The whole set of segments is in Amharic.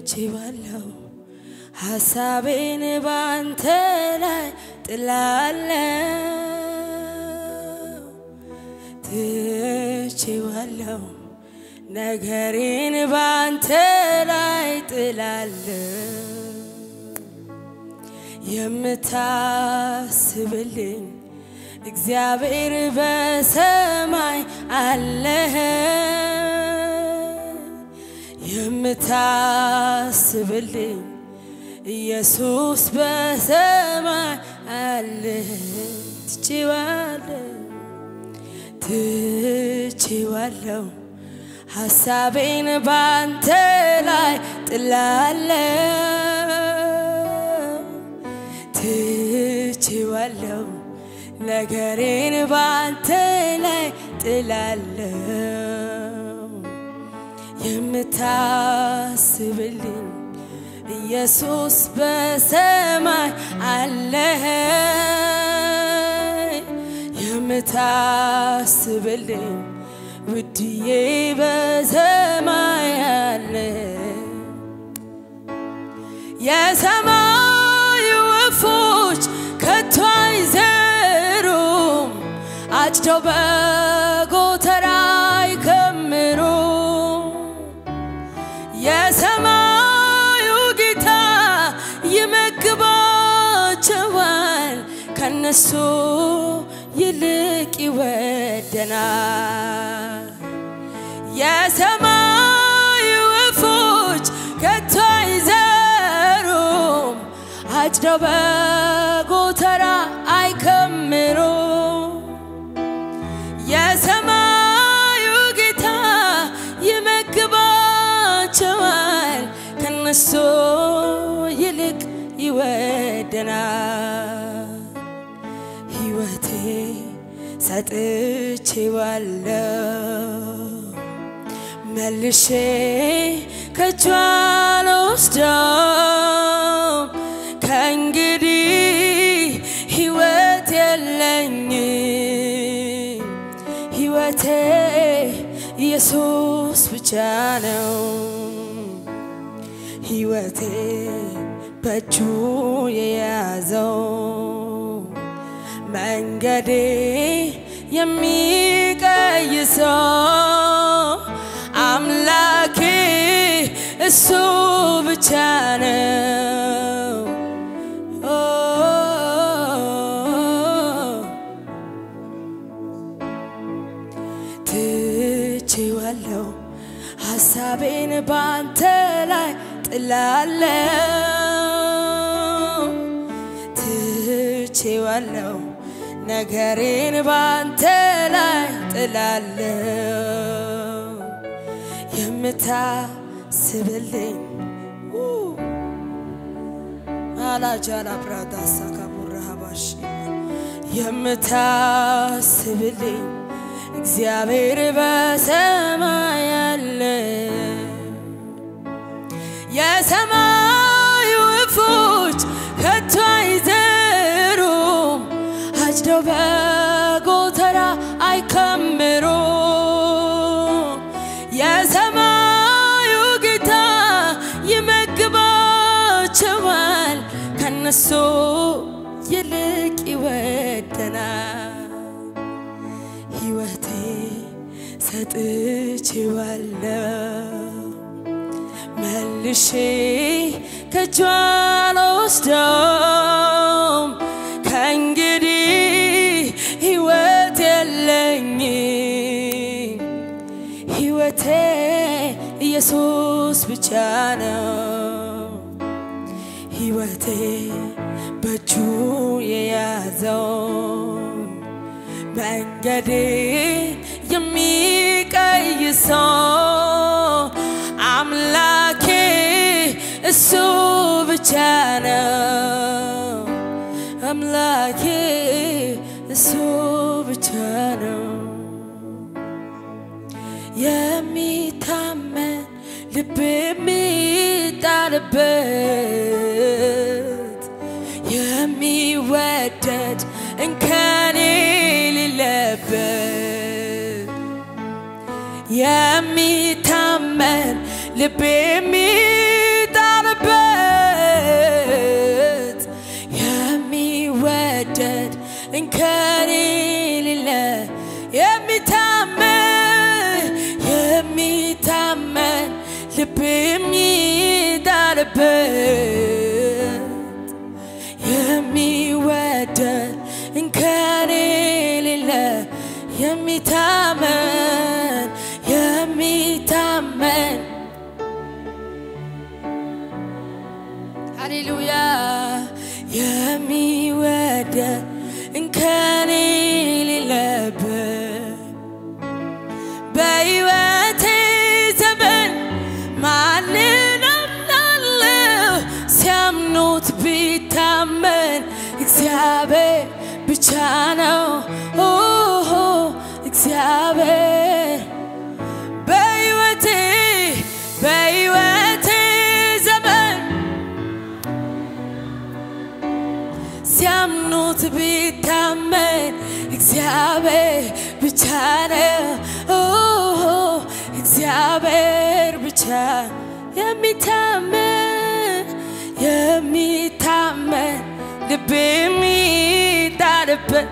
ትቼዋለሁ ሀሳቤን ባንተ ላይ ጥላለሁ ትቼዋለሁ ነገሬን ባንተ ላይ ጥላለሁ የምታስብልኝ እግዚአብሔር በሰማይ አለህ የምታስብልኝ ኢየሱስ በሰማይ አለህ ትቼዋለሁ ትቼዋለሁ ሀሳቤን ባንተ ላይ ጥላለሁ ትቼዋለሁ ነገሬን ባንተ ላይ ጥላለሁ የምታስብልኝ ኢየሱስ በሰማይ አለህ የምታስብልኝ ውድዬ በሰማይ አለ የሰማይ ወፎች ከቶ አይዘሩም አጭደው በጎተራ አይከምሩም የሰማዩ ጌታ ይመግባቸዋል ከነሱ ይልቅ ይወደናል የሰማይ ወፎች ከቶ አይዘሩም አጭደው በጎተራ አይከምሩም የሰማዩ ጌታ ይመግባቸዋል ከነሱ ይልቅ ይወደናል ሕይወቴ ሰጥቼዋለሁ መልሼ ከእጇ አልወስደውም ከእንግዲህ ሕይወት የለኝም ሕይወቴ ኢየሱስ ብቻ ነው ሕይወቴ በእጁ የያዘው መንገዴ የሚቀይሰው አምላኬ እሱ ብቻ ነው። ኦ ትቼዋለሁ ሀሳቤን ባንተ ላይ ጥላለሁ ትቼዋለሁ ነገሬን ባንተ ላይ ጥላለሁ የምታስብልኝ አላጃላ ብራዳሳ ካቡራሃባሽ የምታስብልኝ እግዚአብሔር በሰማይ አለ የሰማይ ወፎች ከቶ አይዘሩም አጭደው በጎተራ አይከምሩም የሰማዩ ጌታ ይመግባቸዋል ከነሱ ይልቅ ይወደናል ሕይወቴ ሰጥቼዋለሁ መልሼ ከእጇ አልወስደውም ከእንግዲህ ሕይወት የለኝም ሕይወቴ ኢየሱስ ብቻ ነው ሕይወቴ በእጁ የያዘው መንገዴ የሚቀይሰው አምላኬ እሱ ብቻ ነው። አምላኬ እሱ ብቻ ነው። የሚታመን ልብ የሚጣልበት የሚወደድ እንከን የሌለበት የሚታመን ልብ የሚጣልበት ልብ የሚጣልበት የሚወደድ እንከን የሌለ የሚታመን የሚታመን ሃሌሉያ የሚወደድ እንከን የሌለበት በሕይወቴ ዘመን ማንን አምናለሁ? ሲያምኑት ቢታመን እግዚአብሔር ብቻ ነው። ኦሆ እግዚአብሔር በሕይወቴ በሕይወቴ ዘመን ሲያምኑት ቢታመን እግዚአብሔር ብቻ ነው። ኦሆ እግዚአብሔር ብቻ የሚታመን የሚታመን ልብ የሚጣልበት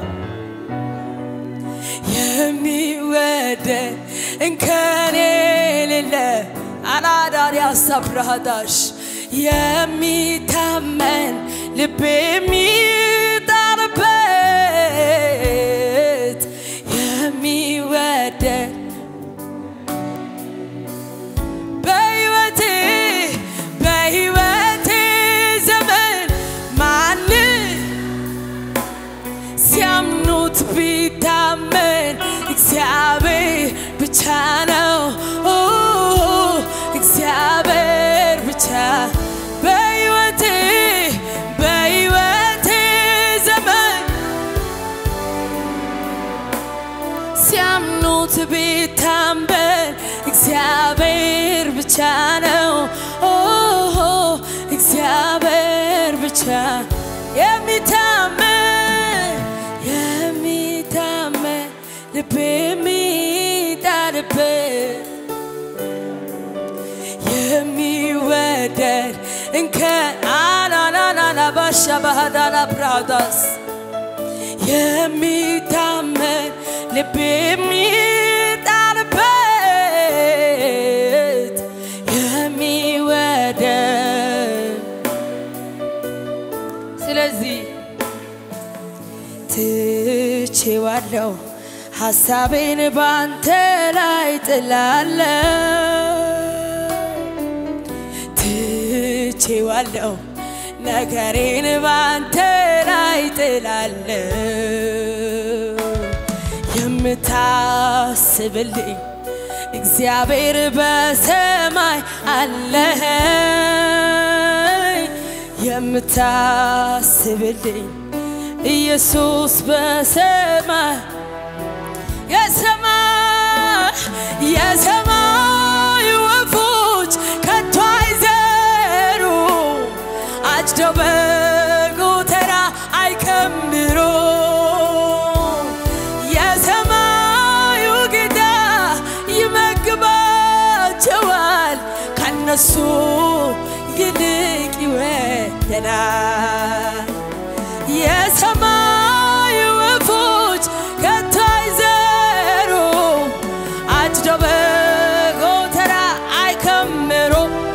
የሚወደድ እንከን የሌለ አናዳሪ አሳብራዳሽ የሚታመን ልብ የሚጣልበት የሚወደድ በሕይወቴ በሕይወቴ ዘመን ማንን ሲያምኑት ቢታመን እግዚአብሔር ብቻ ነው። ኦ እግዚአብሔር ብቻ በሕይወቴ በሕይወቴ ዘመን ሲያምኑት ቢታመን እግዚአብሔር ብቻ ነው። ኦ እግዚአብሔር ብቻ የሚታመን የሚታመን ልብ የሚጣልበት የሚወደድ እንከን አናናናና ባሻ ባህዳና ብራዳስ የሚታመን ልብ የሚጣልበት የሚወደድ ስለዚህ ትቼዋለሁ ሐሳቤን ባንተ ላይ ጥላለሁ ትቼዋለሁ ነገሬን ባንተ ላይ ጥላለሁ የምታስብልኝ እግዚአብሔር በሰማይ አለ የምታስብልኝ ኢየሱስ በሰማይ የሰማይ የሰማይ ወፎች ከቶ አይዘሩ አጭደው በጎተራ አይከምሩ የሰማዩ ጌታ ይመግባቸዋል ከነሱ ይልቅ ይወደናል የሰማይ ወፎች ከቶ አይዘሩ አጭደው በጎተራ አይከምሩ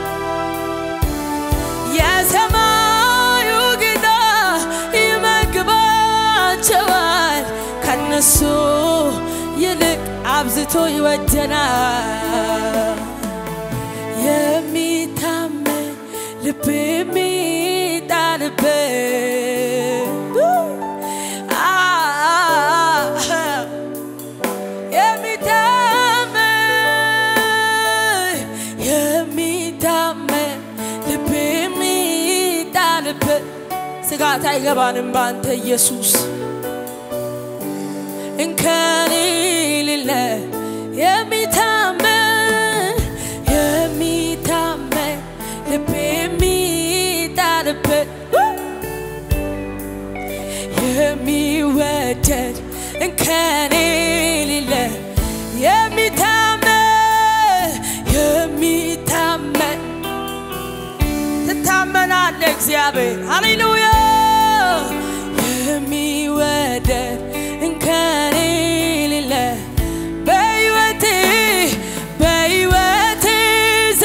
የሰማዩ ጌታ ይመግባቸዋል ከነሱ ይልቅ አብዝቶ ይወደናል የሚታመን ልብ የሚጣልበት አ- የሚታመን የሚታመን ልብ የሚጣልበት ስጋት አይገባንም በአንተ ኢየሱስ እንከን የሌለ የሚታመን የሚታመን ልብ የሚጣልበት የሚወደድ እንከን የሌለ የሚታመን የሚታመን ትታመናለህ እግዚአብሔር ሃሌሉያ የሚወደድ እንከን የሌለ በሕይወቴ በሕይወቴ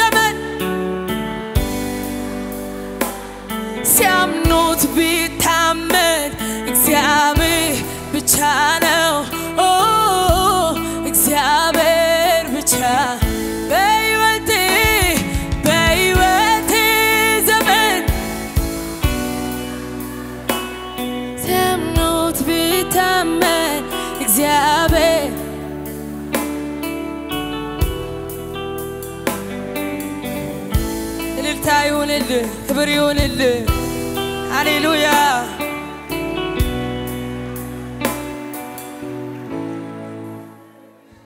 እልልታ ይሁንልህ፣ ክብር ይሁንልህ። ሃሌሉያ